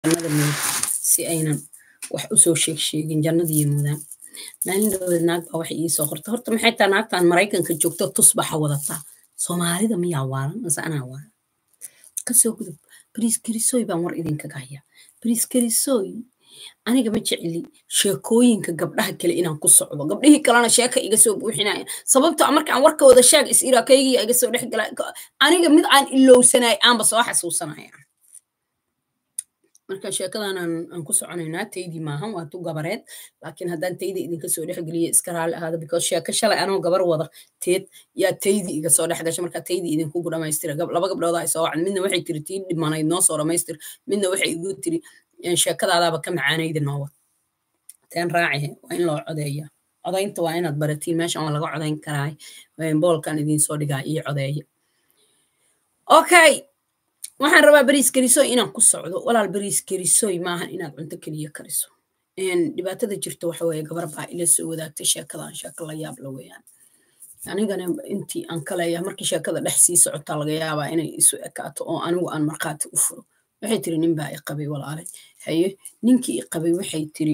jannada mood si aynan wax usoo sheeg sheegin jannadiiyo mudaan maalin dhaweed naag baa waxay iisoo qorta horta maxay taa naagtan maraykanka joogto tusbaxa wadataa soomaalida miyaa waalan mase anaa waalan kasoo gudub bariis karisoy baan war idinkaga hayaa bariis karisoy aniga ma jecli sheekooyinka gabdhaha kale inaan ku socdo gabdhihii kalena sheeka iga soo buuxinaya sababto a markaan warkooda sheeg is irakaygiya iga soo dhex gala aniga mid aan ilowsanay aanba soo xasuusanaya marka sheekadan aan ku soconaynaa taydii maahan waa tu gabareed laakiin haddaan tayda idinka soo dhexgeliya iska raali ahaada because sheeko shalay anoo gabar wada teed yaa taydii iga soo dhex gasha marka taydii idinkugu dhamaystira laba gabdhood ay soo wacan midna waxay tiri tii dhimanayd noo soo dhamaystir midna waxay igu tiri sheekadaadaaba ka macaanayda noowa teen raacihe waa in loo codeeya codaynta waa inaad baratiin meeshan waa laga codayn karaay boolkan idinsoo dhigaa iyo codeeya okay waxaan rabaa bariis karisoy inaan ku socdo walaal bariis karisoy maahan inaad cunto keliya kariso dhibaatada jirta waxa weeye gabar baa ila soo wadaagtay sheekadan sheeko la yaab la weeyaan anigana intii aan ka leeyahay markii sheekada dhex sii socotaa laga yaabaa inay isu ekaato oo anigu aan markhaati u furo waxay tiri nin baa i qabay walaalay haye ninkii i qabay waxay tiri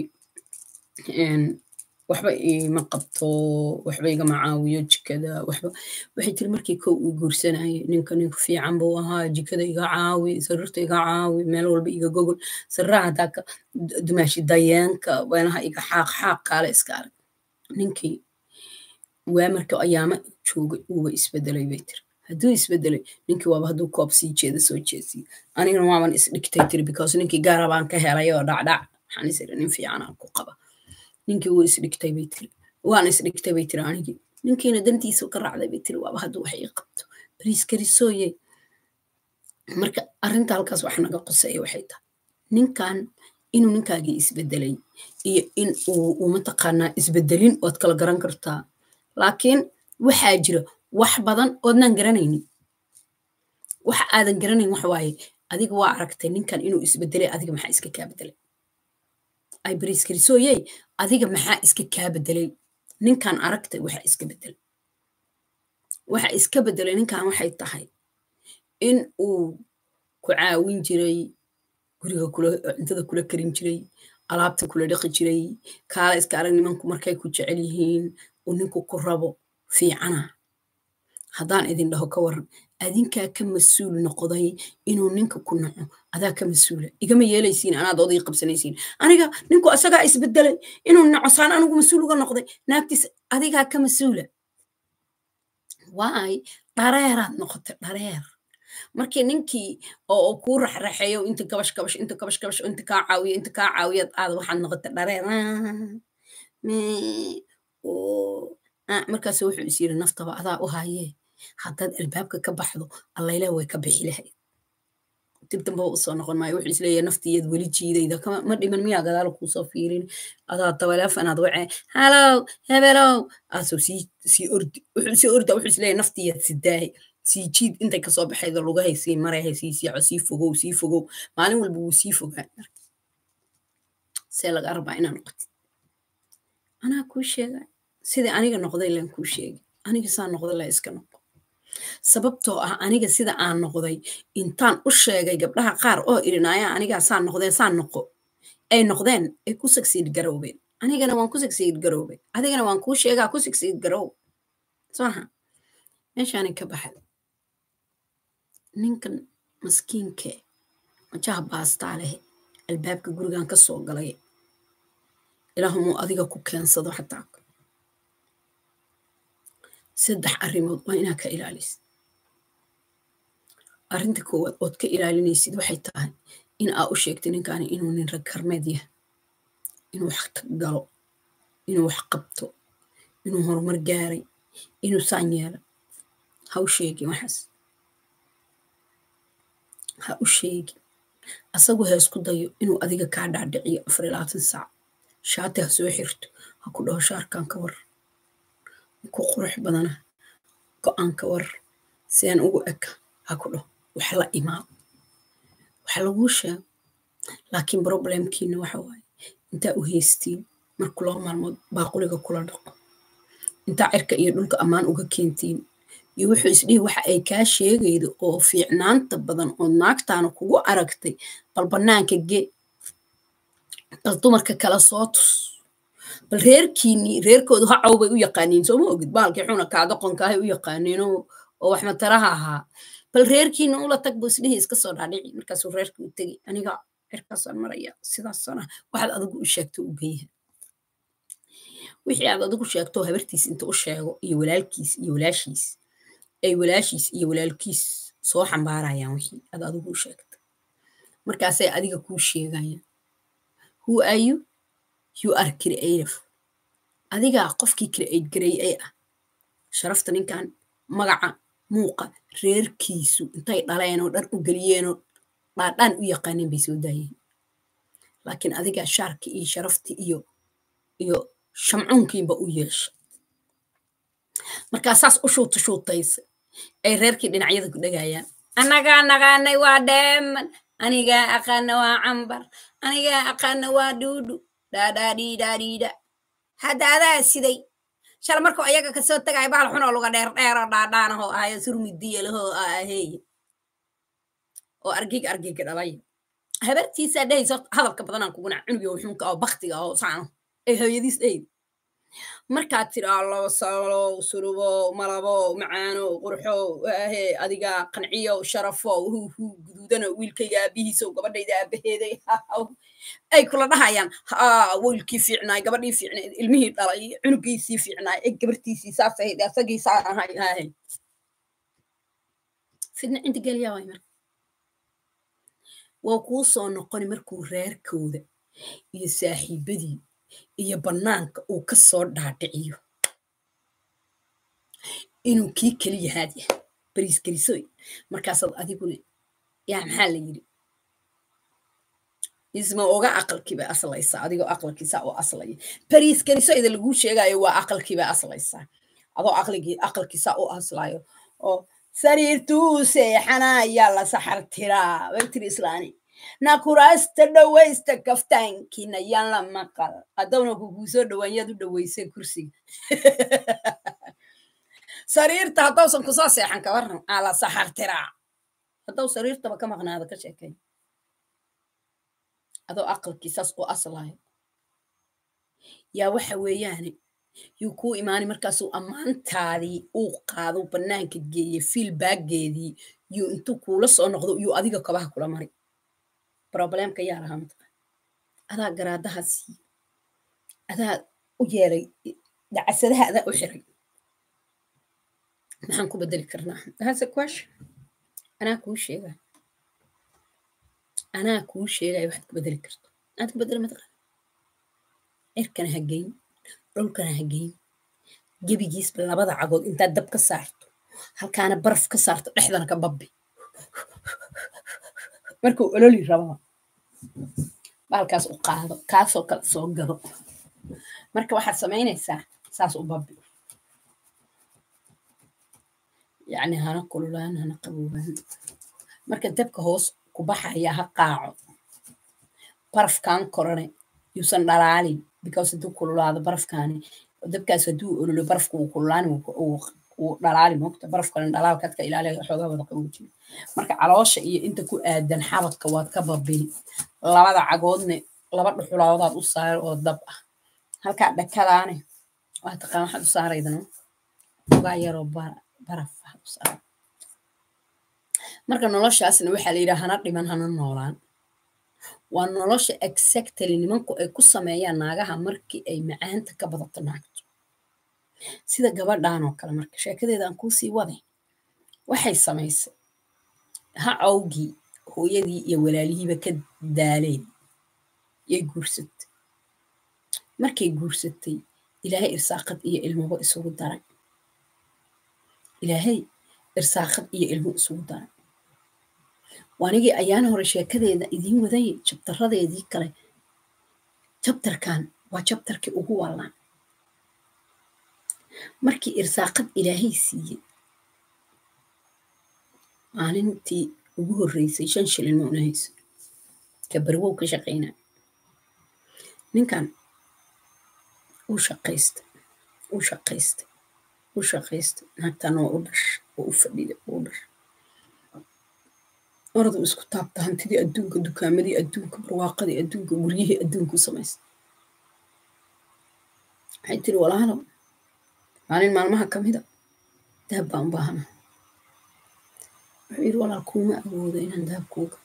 waxba ima qabto waxba igama caawiyo jikada waxba waxay tiri markii kow ii guursanayay ninka ninku fiican buu ahaa jikada iga caawi sariirta iga caawi meel walba iga gogol sariraha haddaa ka dumaashi dayeenka weelaha iga xaaq xaaq kaale iska arag ninkii waa marka ayaama joogay uuba isbedelay bay tiri hadduu isbedelay ninkii waaba hadduu koob sii jeeda soo jeesiyo anigana waaban isdhigtay tiri because ninkii gaara baan ka helay oo dhacdhac waxaan is iri nin fiicanaan ku qaba ninkii wuu isdhigtay bay tiri waan isdhigtay bay tiri anigii ninkiina dantiisu ka raacday bay tiri waaba hadduu wax ii qabto bariis karisooye marka arrinta halkaas wax naga qoseeya waxay tahay ninkan inuu ninkaagii isbedelay iyo in uu mataqaanaa isbedelin waad kala garan kartaa laakiin waxaa jira wax badan oodnaan garanaynin waxa aadan garanayn waxa waaye adiga waa aragtay ninkan inuu isbedelay adiga maxaa iska kaa bedelay ay bariis karisooyey adiga maxaa iska kaa bedelay ninkan aragtay waxa iska bedelay waxa iska bedelay ninkan waxay tahay in uu ku caawin jiray guriga cuntada kula karin jiray alaabta kula dhaqi jiray kaala iska arag nimanku markay ku jecel yihiin uu ninku ku rabo fiicana haddaan idin dhaho ka waran adinkaa ka mas-uul noqday inuu ninka ku naco adaa ka mas-uula igama yeelaysiin anaad odii qabsanaysiin aniga ninku asagaa isbedelay inuu naco saan anigu mas-uul uga noqday naagtiis adigaa ka mas-uula waay dhareeraad noqotay dhareer markii ninkii oo kuu raxraxeeyo inta gabash gabash inta gabash gabash inta kaa caawiyo inta kaa caawiyad aad waxaad noqotay dhareer markaas wuxuu is yiri naftaba adaa u hayee haddaad albaabka ka baxdo allayle way ka bixi lahayd dib dambaba usoo noqon maayo wuxuu isleeyahay naftiiyad weli jiidayda ma dhiman miyaa gadaal kuusoo fiirin adaa tabaleefanaad wacee halow hebelow aasoo sii sii ordi wuxuu sii orda wuxuu isleeyahay naftiiyad sidaahay sii jiid intay kasoo baxayda lugahay sii marahay sii siico sii fogow sii fogow maalin walba wuu sii fogaan marka see lagaa rabaa inaa noqotid anaa kuu sheegay sidai aniga noqday len kuu sheegay aniga saa noqday la iska noqo sababtoo ah aniga sida aan noqday intaan u sheegay gabdhaha qaar oo irinaya anigaa saa noqdeen saa noqo ay noqdeen ay ku sagsiid garoobeen anigana waan ku sagsiid garoobay adigana waan kuu sheegaa ku sagsiid garoob soaha meeshaanin ka baxay ninkan maskiinke majaha baastaa leh albaabka gurigan ka soo galay ilaahumuu adiga ku keensado xataa saddex arrimood waa inaa ka ilaalisid arrinta koowaad ood ka ilaalinaysid waxay tahay in aa u sheegtay ninkaani inuu nin rag karmeed yahay inuu wax galo inuu wax qabto inuu horumar gaaray inuu saan yeelo ha u sheegin waxaas ha u sheegin asagu ha isku dayo inuu adiga kaa dhaadhiciyo afar iyo labaatan saac shaati ha soo xirto ha ku dhaho shaarkan ka war ku qurux badana go-aan ka war siaan ugu eka ha ku dhaho wax la imaado wax laguu sheego laakiin problemkiina waxa waaye intaa u haystiin marku laba maalmood baaquliga kula dhaqo intaa cirka iyo dhulka ammaan uga keentiin iyo wuxuu isdhihi waxa ay kaa sheegaydo oo fiicnaanta badan oo naagtaana kugu aragtay bal bannaanka ge bal dumarka kala soo tus bal reerkiinii reerkoodu hacow bay u yaqaaniin sooma ogid baalkii xuna kaadoqonkaahay u yaqaaniin oo wax mataraha ahaa bal reerkiina ula tag buu isdhihii iska soo dhaadhici markaasuu reerkii u tegi aniga cirkaasaan maraya sidaasana waxaad adigu u sheegto u geeyaha wixii aad adigu sheegto habartiis inta u sheego iyo walaalkiis iyo walaashiis ay walaashiis iyo walaalkiis soo xambaarayaan wixii aad adigu u sheegto markaasay adiga kuu sheegayaan who are you you are creative adigaa qofkii create gareeyay ah sharafta ninkan magaca muuqa reerkiisu intay dhaleen oo dhan u geliyeenoo dhaadhaan u yaqaaneen bay soo daayeen laakiin adigaa shaarki iyo sharafti iyo iyo shamcuunkiinba u yeesha markaa saas u shuuta shuutaysa ay reerkii dhinacyada ku dhegayaan annagaa naqaanay waa dheeman anigaa aqaana waa cambar anigaa aqaana waa dhuudhu dhaadhaadhiidhaadhiidha hadda adaa siday shal markuu ayaga kasoo tagay bahal xunoo luga dheer dheeroo dhaadhaanahoo ahayo surmidiyalahoo aheeye oo argig argiga dhalay habartiisaa dhehaysa hadalka badanaan kuguna cunugi xunka oo baktiga oo saano ay hooyadiis dhehayda markaad tiraa labo salo surubo malabo macaano qurxo ahe adiga qanciyo sharafo huhu guduudano wiilkayga aabihiiso gabadhayda aabaheeday ay kula dhahayaan wiilkii fiicnaay gabadhii fiicnayd ilmihii dhalay cunugiisii fiicnaay e gabartiisii saas ahayd asagii saa ahay ahay fidna cinta geliyaa waay marka waa kuu soo noqoni markuu reerkooda iyo saaxiibadii iyo bannaanka uu ka soo dhaadhiciyo inuu kii keliyahaad yahay bariis gelisoy markaasaad adiguna yaa maxaa la yidhi isma oga aqalkiiba aslaysaa adigoo aqalkiisa u aslaya bariis gelisoyda laguu sheegayo waa aqalkiiba aslaysaa adoo aqligii aqalkiisa u aslayo oo sariirtuu seexanayaa la saxar tiraa way tiri islaani nakuraasta dhawaysta kaftaankiina yaan la maqal haddawna kuguu soo dhowaan yaad u dhawaysay kursiga sariirta haddawsan kusoo seexan ka waran aa la saxar tiraa haddaw sariirtaba ka maqnaada ka sheekay adoo aqalkiisaas u aslayo yaa waxa weeyaane yuu kuu imaanay markaasuu ammaantaadii uu qaado bannaanka geeye fiilbaageedii yuu intuu kuula soo noqdo yuu adiga kabaha kula maray problemka yaa lahaa matqa adaa garaadaha siiye adaa u yeelay dacasadaha adaa u xiray maxaan ku bedeli karnaa that's a question anaa kuu sheegay anaa kuu sheegay waxaad ku bedeli karto aad ku bedeli matqa cirkana ha geyn dhulkana ha geyn gebigiisba labada cagood intaad dab ka saarto halkaana baraf ka saarto dhexdana ka babbi markuu ololi rabaa baalkaas u qaado kaasoo kale soo gado marka waxaad samaynaysaa saas u babbi yacni hana kululaan hana qaboobaan marka dabka hoos ku baxaya ha qaaco barafkan korane yuusan dhalaalin because hadduu kululaado barafkaani dabkaas hadduu ololo barafka uu kululaani uu dhalaali mogta barafkana dhalaalkaadka ilaaliya xoogaa wada qaboojiyo marka caloosha iyo inta ku aadan xabadka waad ka babini labada cagoodne laba dhuxulaadodaad u saar oo dab ah halkaa dhakadaane waa taqaan waxaad u saaraydano ogaa yaroo baraf waxaad u saara marka noloshaasna waxaa la yidhaha hana dhiman hana noolaan waa nolosha exactly nimanku ay ku sameeyaan naagaha markii ay macaanta ka badato naagto sida gabadhan oo kale marka sheekadeeda aan kuusii waday waxay samaysay ha cawgii hooyadii iyo walaalihiiba ka daaleen yay guursatay markay guursatay ilaahay irsaaqad iyo ilmuba isugu daray ilaahay irsaaqad iyo ilmo isugu daray waanigii ayaan hore sheekadeeda idiin wadayay jabtaradeedii kale jabtarkan waa jabtarkii ugu wallaan markii irsaaqad ilaahay siiyey maalintii ugu horreysay shan shilin ma unahayso ka barwow ka shaqaynaa ninkan uu shaqaystay uu shaqaystay uu shaqaystay naagtan waa u dhash oo u fadhida u dhash oradu isku taabta hantidii adduunka dukaamadii adduunka barwaaqadii adduunka guryihii adduunka u samaysta waxay tiri walaalow maalin maalmaha ka mida dahab baan u baahana wuxuu yidhi walaal kuuma awoodo inaan dahab kuuga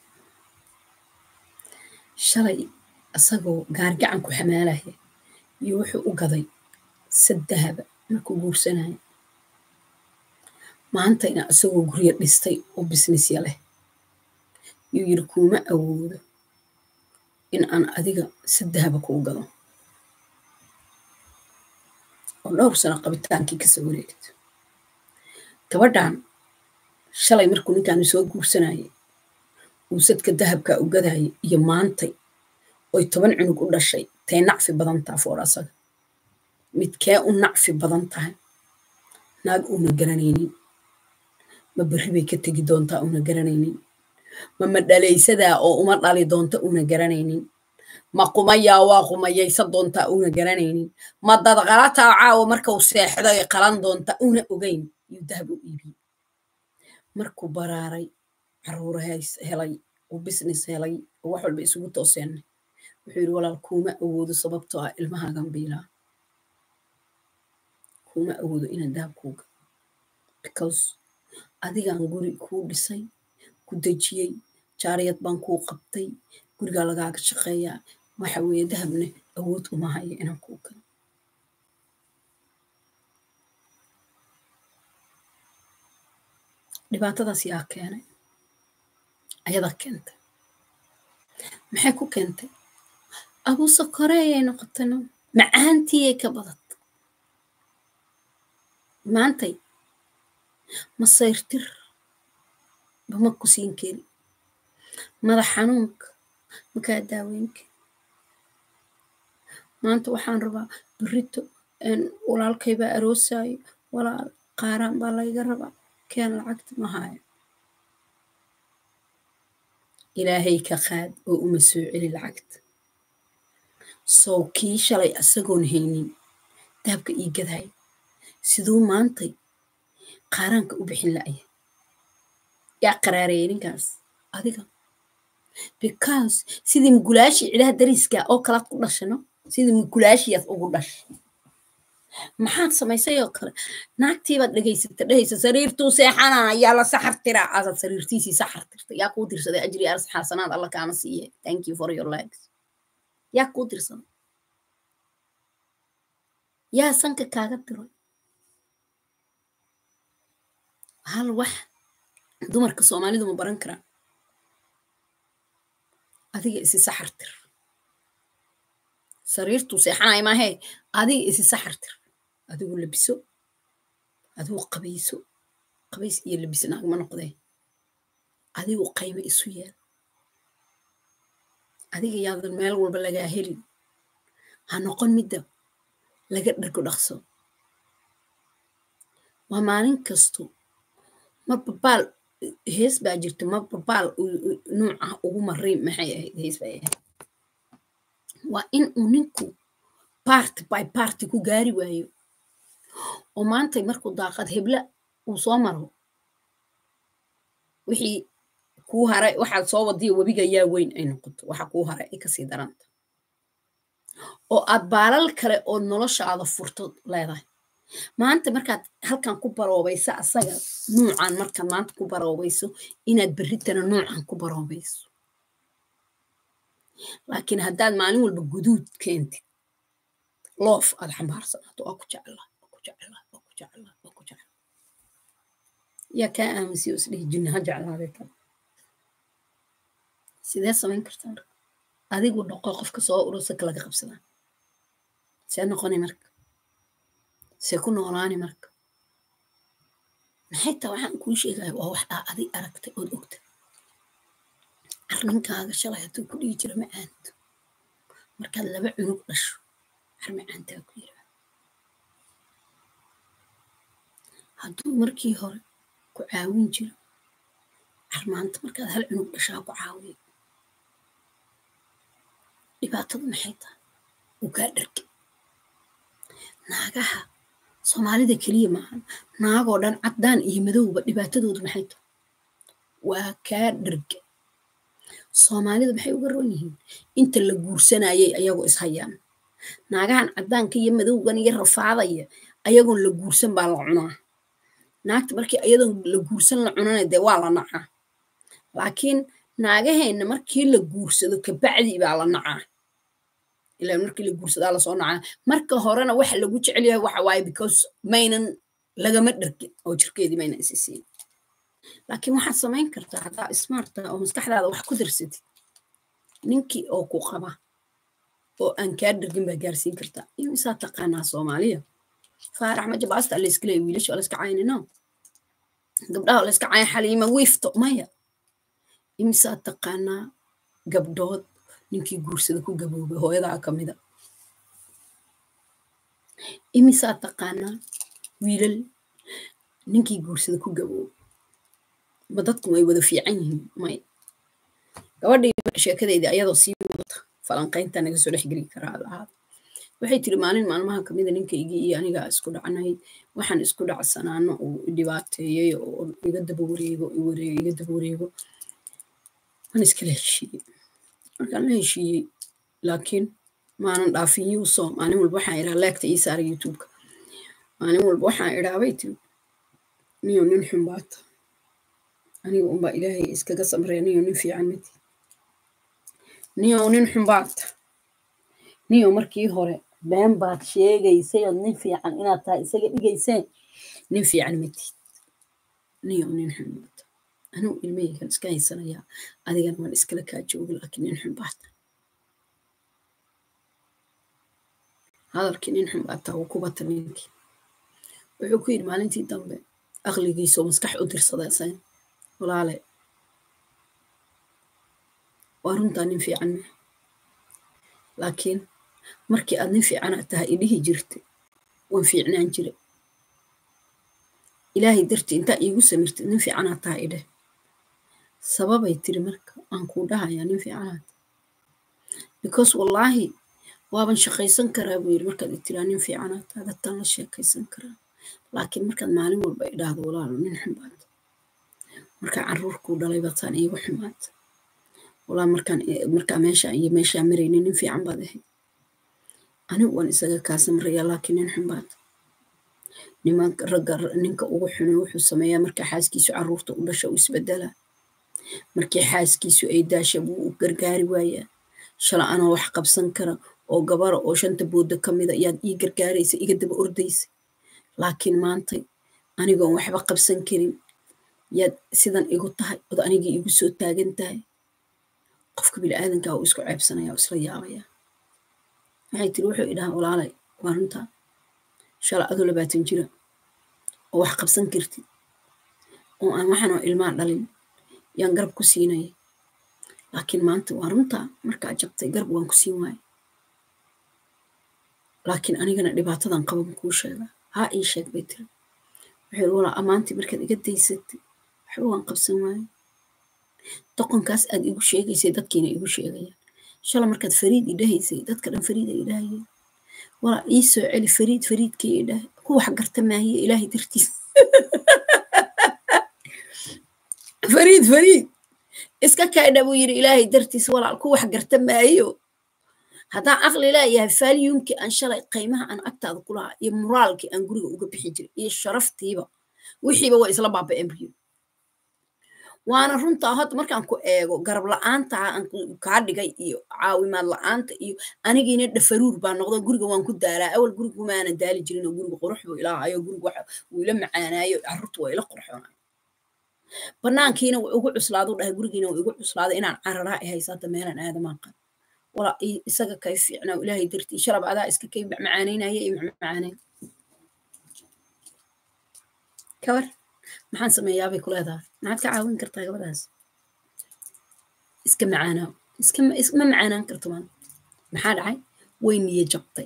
shalay asagoo gaargacan ku xamaalaya iyo wuxuu u gaday sad dahaba markuu guursanaya maantayna isagoo guryo dhistay oo bisnisya leh yuu yidhi kuuma awoodo in aan adiga sad dahaba kuu gado oo dhowr sano qabitaankii kasoo wareegto gabadhan shalay markuu ninkaanu soo guursanayay uu sadka dahabkaa u gadayay iyo maantay oy toban cunug u dhashay tay nacfi badan taha foor asaga midkee u nacfi badan tahay naag uuna garanaynin ma berri bay ka tegi doontaa uuna garanaynin ma madhalaysadaa oo uma dhali doonta uuna garanaynin ma qumayaa waa qumayaysa doontaa uuna garanaynin ma dadqalataa caawa markau seexdo ay qalan doonta uuna ogeyn yuu dahab u iibiyey markuu baraaray caruura helay uu business helay oo wax walba isugu tooseenay wuxuu yidhi walaal kuuma awoodo sababtoo ah ilmahaagan biilaa kuuma awoodo inaan dahab kuuga because adigaan guri kuu dhisay ku dejiyey jaariyad baan kuu qabtay gurigaa lagaaga shaqeeyaa waxa weeye dahabne awood uma hayo inaan kuu galo dhibaatadaas yaa keenay ayadaa keentay maxay ku keentay abuuse koreeyay noqotayno macaantiiyay ka badatay maantay masayrtir bama ku siin kari madax xanuunka makaa daaweynka maanta waxaan rabaa berito walaalkaybaa aroosaayo walaal qaaraan baa layga rabaa keen lacagta ma haayo ilaahay ka qaad oo uma soo celi lacagta sow kii shalay asagoon haynin dahabka ii gadaaya siduu maantay qaaraanka u bixin la'ya yaa qaraareeyay ninkaas adiga because sidii mugulaashii cidaha dariska oo kalaad ku dhashano sidii mugulaashiyaad ugu dhashay maxaad samaysay oo kale naagtiibaad dhegaysata dhehaysa sariirtuu seexana yaa la saxar tiraa asaad sariirtiisii saxar tirta yaa kuu dirsaday ajri aras xasanaad alla kaama siiye thank you for your legs yaa kuu dirsaday yaa sanka kaaga diray hal wax dumarka soomaalidu ma baran karaan adiga isi saxar tir sariirtuu seexanaya maahee adiga isi saxar tir adigu labiso adigu qabayso qabays iyo labis naagma noqdee adigu qaymo isu yeel adiga yaadan meel walba lagaa helin ha noqon midda laga dhargo dhaqso waa maalin kasto marba baal hees baa jirta marba baal nuuca ugu maray maxay ahayd hees bay ahayd waa in uu ninku party by party ku gaari waayo oo maantay markuu daaqad hebla uu soo maro wixii kuu haray waxaad soo wadiya webiga yaa weyn ay noqoto waxa kuu haray ay kasii daranta oo aad baalal kale oo noloshaada furto leedahay maanta markaad halkan ku baroobayso asaga nuucan markaad maanta ku baroobayso inaad berritana nuucan ku baroobayso laakiin haddaad maalin walba guduud keentid loof aad xambaarsanaato waa ku jeclaa waa ku jeclaa waa ku jeclaa waa ku jeclaa yaa kaa aaminsiyo isdhihi jinni ha jeclaaday tan sidee samayn kartaa adigu noqo qofka soo urusaka laga qabsadaa see noqoni marka see ku noolaani marka maxay taa waxaan kuu sheegaya waa wax aa adig aragtay ood ogta arrinkaaga shalay hadduu ku dhihi jiro macaanto markaad laba cunug dhasho har macaantaa ku yiraa hadduu markii hore ku caawin jiro har maanta markaad hal cunug dhashaa ku caawiyo dhibaatadu maxay tahay uu kaa dharge naagaha soomaalida keliya maahan naagoo dhan caddaan iyo madowba dhibaatadoodu maxay tahay waa kaa dharge soomaalidu maxay uga roon yihiin inta la guursanayay ayagoo ishayaan naagahan caddaanka iyo madowgan iyo rafaadaya ayagoon la guursan baa la cunaa naagta markii ayadoon la guursan la cunana dee waa la nacaa laakiin naagaheenna markii la guursado kabacdi baa la nacaa ilaa markii la guursadaa lasoo nacaa marka horena waxa lagu jecel yahay waxa waaye because maynan lagama dhargin oo jirkeedii maynan isi siin laakiin waxaad samayn kartaa haddaa smarta oo maskaxdaada wax ku darsatid ninkii oo ku qaba oo aan kaa dhargin baa gaarsiin kartaa iyo isaa taqaanaa soomaaliya faarax majabaasta layska leeya wiilasha layska caynino gabdhaha layska cayn xaliima wiifto maya imisaa taqaanaa gabdhood ninkii guursada ku gaboobay hooyadaa ka mida imisaa taqaanaa wiilal ninkii guursada ku gaboobay ma dadku way wada fiican yihiin may gabadhii marka sheekadeydii ayadoo sii wadata falanqaynta naga soo dhex geli karaa lahaad waxay tiri maalin maalmaha kamida ninkaygii iyo anigaa isku dhacnay waxaan isku dhacsanaano uu dhibaateeyey oo iga daba wareego iga daba wareego waan iskala heshiiyey markaan la heshiiyey laakiin maanan dhaafin yuuso maalin walba waxaan idhaa leegta ii saara youtubeka maalin walba waxaan idhaa bay tiri niyo nin xunbaata aniga unbaa ilaahay iskaga samreya niyo nin fiican mati niyo nin xunbaata niyo markii hore been baad sheegaysay ood nin fiican inaad tahay isaga dhigayseen nin fiican matid niyo nin xunbaata anugu ilmahaygan iska haysanayaa adigana waan iskala kaa jooga laakiin nin xunbaata hadalkii nin xunbaata wuu ku bata ninkii wuxuu ku yidhi maalintii dambe aqligiisoo maskax u dirsadaysayn walaale waa runtaa nin fiican meh laakiin markii aad nin fiicanaad tahay idhihi jirta waan fiicnaan jira ilaahay dartii intaa iigu samirtid nin fiicanaad tahay idheh sababay tiri marka aan kuu dhahayaa nin fiicanaad because wallaahi waaban shaqaysan karaa buu yidhi markaad itiraa nin fiicanaad tahay dadtaan la sheekaysan karaa laakiin markaad maalin walba idhaahdo walaalo nin xunbaad markaa caruurkuu dhalay bataan iigu xumaad walaa markaan markaa meesha iyo meeshaa marayna nin fiican baad ahayd anigu waan isaga kaa samrayaa laakiin nin xunbaad nimanka ragga ninka ugu xuno wuxuu sameeyaa markaa xaaskiisu caruurta u dhasha u isbedelaa markii xaaskiisu ay daasha buu u gargaari waayaa shala anoo wax qabsan kara oo gabara oo shanta booda ka mida yaad ii gargaaraysa iga daba ordaysa laakiin maantay anigoon waxba qabsan karin yaad sidan igu tahay ood anigii igu soo taagan tahay qofka biniaadankaa uu isku ceebsanaya oo isla yaabaya waxay tiri wuxuu idhahaa walaalay waa runtaa shala adoo labaatan jira oo wax qabsan kartid oo aan waxanoo ilmaa dhalin yaan garab ku siinaya laakiin maanta waa runtaa markaa jabtay garab waan ku siin waaya laakiin anigana dhibaatadan qaban kuu sheega haa ii sheeg bay tiri wuxuu walaa ammaantii markaad iga daysatay waxba waan qabsan waaye doqonkaas aad igu sheegaysay dadkiina igu sheegayaan shala markaad fariid idhahaysay dadka dhan fariid ay idhahayeen walaa ii soo celi fariid fariidkii idhahay ku wax garta maahiye ilaahay dartiis fariid fariid iska kaydha buu yidhi ilaahay dartiis walaal ku wax garta maayo haddaan aqli leeyahay faalyuunkii aan shalay qiimaha aan agtaada ku lahaa iyo muraalkii aan guriga uga bixi jiray iyo sharaftiiba wixiiba waa isla baaba'een buyo waana runtaa hadda markaan ku eego garab la-aanta aan kaa dhigay iyo caawimaad la-aanta iyo anigiina dhafaruur baa noqdo guriga waan ku daalaa awal guriga maana daali jirin oo guriga qurux buu ilaahayo guriga waxa wuu ila macaanaayo carruurta waa ila qurxoonayo banaankiina wuu igu cuslaadu dhahay gurigiina wuu igu cuslaaday inaan cararaa i haysaata meelan aadamaan qan walaa isaga kay fiicnaa ilaahay dartii shalab adaa iska kay macmacaanaynaya iyo macmacaaneyn kabar maxaan sameeyaabay ku leedahay maxaad ka caawin kartaa gabadhaas iska macaanaa iskama macaanaan karto maan maxaa dhacay way niyo jabtay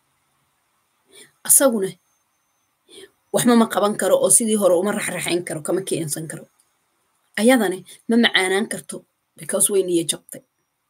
asaguna waxma ma qaban karo oo sidii hore uma raxraxayn karo kama keensan karo ayadane ma macaanaan karto because way niyo jabtay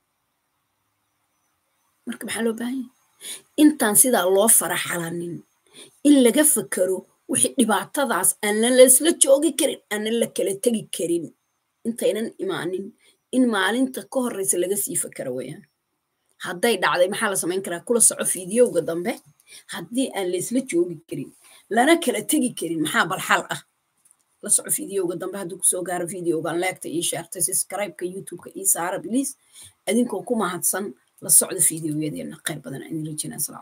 marka maxaa loo baahan yahay intaan sidaa loo faraxalanin in laga fakaro wixii dhibaatadaas aanan laysla joogi karin aanan la kala tegi karin intaynan imaanin in maalinta ka horreysa laga sii fakaro weeyaan hadday dhacday maxaa la samayn karaa kula soco fiidiyowga dambe haddii aan laysla joogi karin lana kala tegi karin maxaa balxal ah la soco fiidiyowga dambe hadduu kusoo gaaro fiidiyowgan leegta ii sheertay subscribe-ka youtube-ka ii saara biliis idinkoo ku mahadsan la socda fiidiyowyadeenna khayr badan aan idin rajinaa